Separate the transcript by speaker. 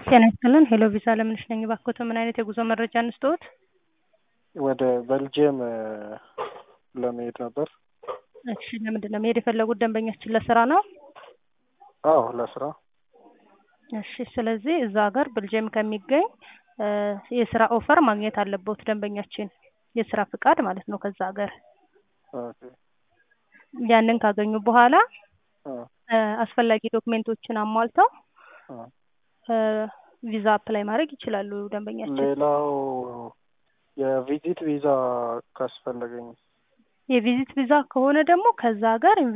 Speaker 1: ጤና ይስጥልን ሄሎ ቪዛ ለምነሽ ነኝ። እባክዎት ምን አይነት የጉዞ መረጃ እንስጥዎት?
Speaker 2: ወደ ቤልጅየም ለመሄድ ነበር።
Speaker 1: እሺ ለምንድን ነው መሄድ የፈለጉት? ደንበኛችን ለስራ ነው?
Speaker 2: አዎ ለስራ።
Speaker 1: እሺ ስለዚህ እዛ ሀገር ቤልጅየም ከሚገኝ የስራ ኦፈር ማግኘት አለበት ደንበኛችን፣ የስራ ፍቃድ ማለት ነው ከዛ ሀገር።
Speaker 2: ኦኬ
Speaker 1: ያንን ካገኙ በኋላ
Speaker 2: አ
Speaker 1: አስፈላጊ ዶክሜንቶችን አሟልተው
Speaker 2: አ
Speaker 1: ቪዛ አፕላይ ማድረግ ይችላሉ ደንበኛችን።
Speaker 2: ሌላው የቪዚት ቪዛ ካስፈለገኝ
Speaker 1: የቪዚት ቪዛ ከሆነ ደግሞ ከዛ ሀገር